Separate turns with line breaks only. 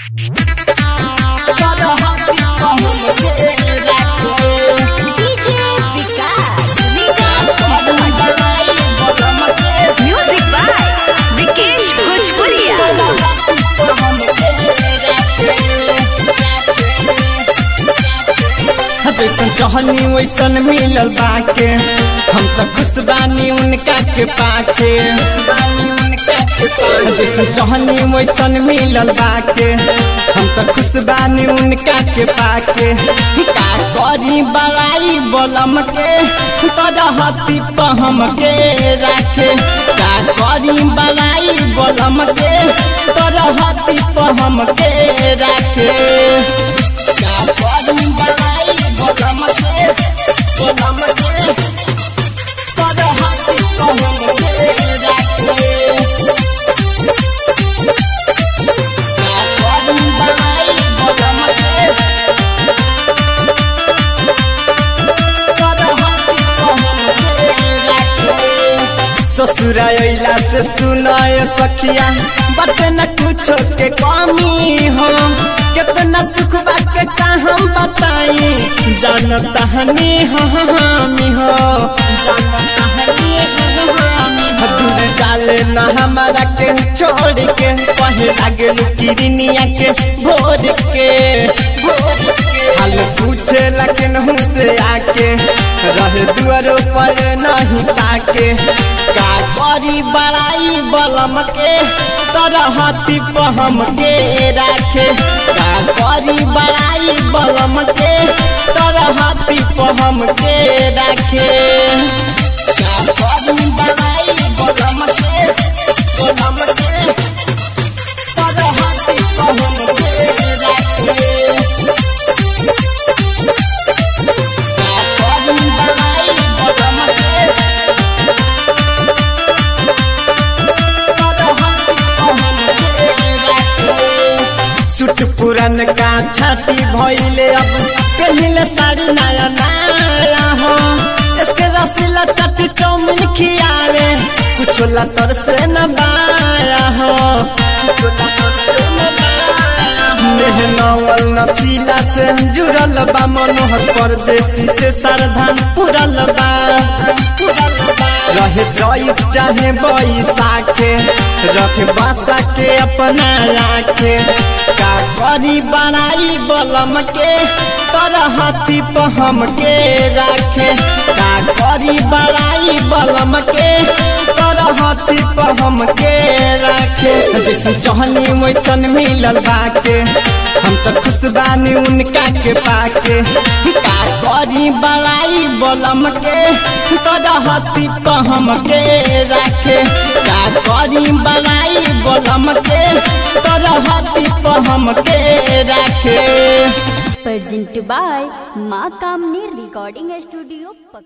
DJ Vikas music by Vikesh भोजपुरिया
जैसन चहनी वैसन मिलल बाके हम तो खुश बानी उनका के पाके जैसन चहनी वैसन मिलल बाके हम तो खुश बानी उनका के पाके का करी बड़ाई बलम के तरहती पहम के राखे का करी बड़ाई बलम के तरहती पहम के राखे का करी बड़ाई बलम के बलम के तरहती पहम के राखे का करी बड़ाई बलम के ससुरा अइला से सुनाए सखिया बट न कुछ के कमी हो कितना सुख बाके का हम बताई जानता हनी हमी हो जानता हनी हमी हो दूर जाले न हमारा के छोड़ के कहे लागे किरनिया के भोर के भोर के हाल पूछे लकिन से आके रहे दुआरो पर नहीं ताके का करी बड़ाई बलम के तरहती पहम के राखे का करी बड़ाई बलम के तरहती पहम के राखे का करी बड़ाई बलम के बलम के तरहती पहम के राखे सुट पुरन का छाती भइले अब पहले साड़ी नया नया हो इसके रसीला चट चौमिन खियावे कुछ लतर से न बाया हो कुछ लतर से न बाया हो। मेहनवल नसीला से जुड़ल बा मनोहर परदेसी से सरधान पुरल बा पुरल बा रहे जई चाहे बैसाखे रखे बासा के अपना आखे का करी बनाई बलम के तरहती पहम के राखे का करी बनाई बलम के तरहती पहम के राखे जैसन चहनी वैसन मिलल बाके हम तो खुश बानी उनका के पाके का करी बड़ाई बलम के तरहती पहम के राखे का करी बड़ाई बलम के तरहती पहम के राखे
प्रेजेंट बाय माँ कामनी रिकॉर्डिंग स्टूडियो